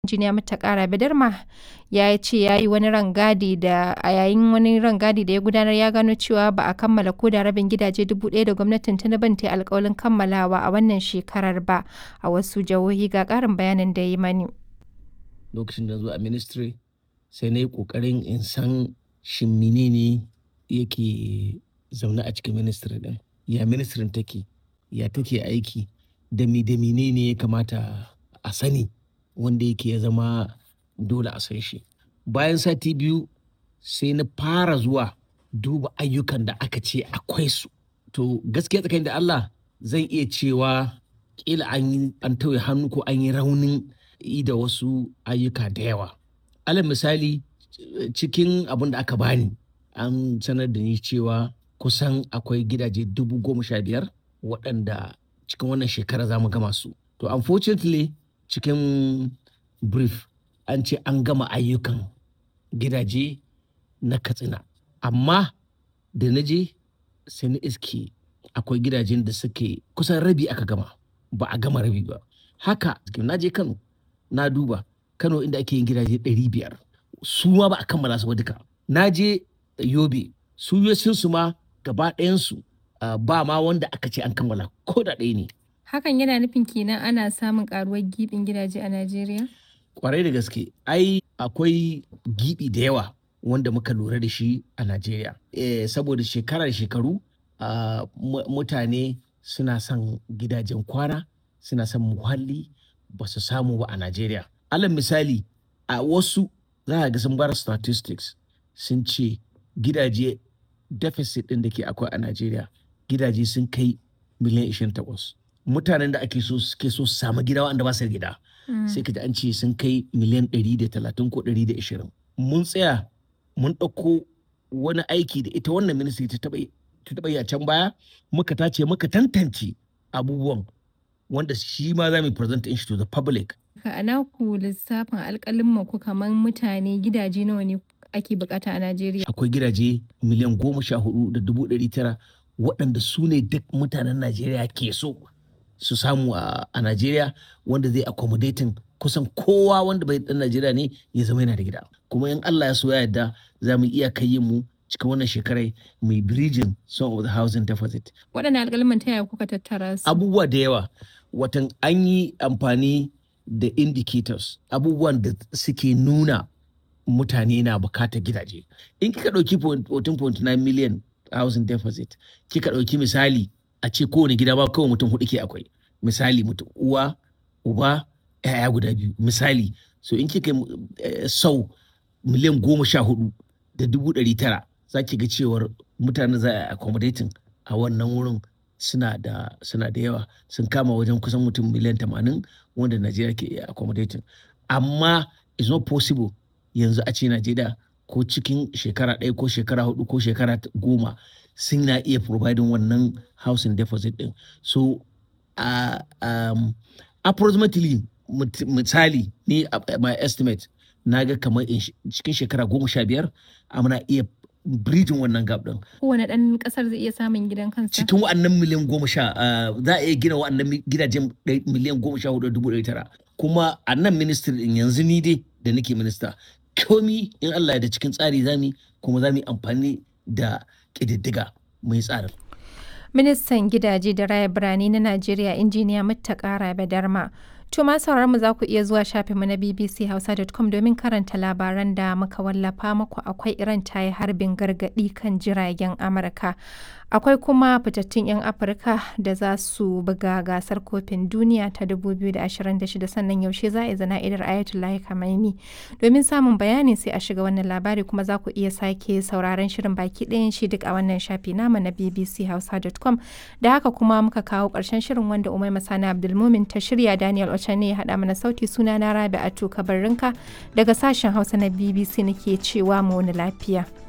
Injiniya Muttaka Badarma ya ce ya yi wani rangadi da a yayin wani rangadi da ya gudanar ya gano cewa ba a kammala ko da rabin gidaje 1,000 da gwamnatin Tinubun ta yi alƙawarin kammalawa a wannan shekarar ba a wasu jihohi ga ƙarin bayanin da ya yi mani. Lokacin da zo a ministry sai na yi ƙoƙarin in san shin menene yake zaune a cikin ministry ɗin. Ya ministry take, ya take aiki, da me da menene ya kamata a sani wanda yake ya zama dole a san shi. Bayan sati biyu sai na fara zuwa duba ayyukan da aka ce akwai su. To gaskiya tsakanin da Allah zan iya cewa ƙila an yi an tauye hannu ko an yi raunin yi da wasu ayyuka da yawa. Alal misali cikin abin da aka bani an sanar da ni cewa kusan akwai gidaje dubu goma sha biyar waɗanda cikin wannan shekara za mu gama su. To unfortunately cikin brief an ce an gama ayyukan gidaje na Katsina. Amma da na je sai na iske akwai gidajen da suke kusan rabi aka gama ba a gama rabi ba. Haka na je Kano na duba Kano inda ake yin gidaje ɗari biyar su ma ba a kammala su ba duka. Na je Yobe su su ma gaba ɗayansu ba ma wanda aka ce an kammala ko da ɗaya ne. Hakan yana nufin kenan ana samun karuwar gibin gidaje a Najeriya? Kwarai da gaske, ai akwai gibi da yawa wanda muka lura da shi a Najeriya. Eh, saboda shekara da shekaru uh, mutane suna son gidajen kwana, suna son muhalli ba su samu ba a Najeriya. Alal misali, a wasu za a ga sun bar statistics sun ce gidaje deficit ɗin da ke akwai a Najeriya gidaje sun kai miliyan 28. Mutanen da ake so suke so su samu gida wanda ba su da gida. Sai ka ji an ce sun kai miliyan 130 ko 120. Mun tsaya mun ɗauko wani aiki da ita wannan ministry ta taɓa yi a can baya muka tace muka tantance abubuwan wanda shi ma za mu present shi to the public. A naku lissafin alƙalin ku kamar mutane gidaje nawa ne ake bukata a Najeriya? Akwai gidaje miliyan goma sha hudu da dubu ɗari tara waɗanda su ne duk mutanen Najeriya ke so su samu a Najeriya wanda zai accommodating kusan kowa wanda bai ɗan Najeriya ne ya zama yana da gida. Kuma in Allah ya so ya yarda za mu iya kai mu cikin wannan shekarai mai bridging some of the housing deficit. Waɗanne alƙalman ta yaya kuka tattara su? Abubuwa da yawa watan an yi amfani da indicators abubuwan da suke nuna mutane na bukatar gidaje. In kika ɗauki 14.9 million housing deficit, kika ɗauki misali a ce kowane gida ba kawai mutum hudu ke akwai. Misali mutum uwa, uba, ‘ya'ya guda biyu. Misali, so in kika sau miliyan goma sha hudu da dubu ɗari tara za ki ga cewar mutane za a accommodating a wannan wurin suna da suna da yawa sun kama wajen kusan mutum miliyan tamanin wanda Najeriya ke iya accommodating. Amma it's not possible yanzu a ce Najeriya ko cikin shekara ɗaya ko shekara hudu ko shekara goma sun na iya providing wannan housing deposit ɗin. So uh, um, approximately misali ni my estimate na ga kamar cikin shekara goma sha biyar muna iya bridging wannan gap ɗin. Kowane ɗan ƙasar zai iya samun gidan kansa? Cikin wa'annan miliyan goma sha za a iya gina wa'annan gidajen miliyan goma sha hudu dubu ɗari tara. Kuma a nan ministry ɗin yanzu ni dai da nake minista komi in Allah da cikin tsari zami kuma za mu yi amfani da ƙididdiga mai tsarin. Ministan gidaje da raya birane na Najeriya injiniya Muttaka Badarma. To ma mu za ku iya zuwa shafinmu na bbchausa.com domin karanta labaran da muka wallafa muku akwai Iran ta yi harbin gargaɗi kan jiragen Amurka. Akwai kuma fitattun 'yan Afirka da za su buga gasar kofin duniya ta 2026 sannan yaushe za a yi zana'idar Ayatollah Khamenei. Domin samun bayani sai a shiga wannan labari kuma za ku iya sake sauraron shirin baki ɗayan shi duk a wannan shafi nama na bbchausa.com. Da haka kuma muka kawo ƙarshen shirin wanda Umai Masana Abdulmumin ta shirya Daniel Ocha ne ya haɗa mana sauti suna na Rabi Atu Kabarrinka daga sashen Hausa na BBC nake cewa mu wani lafiya.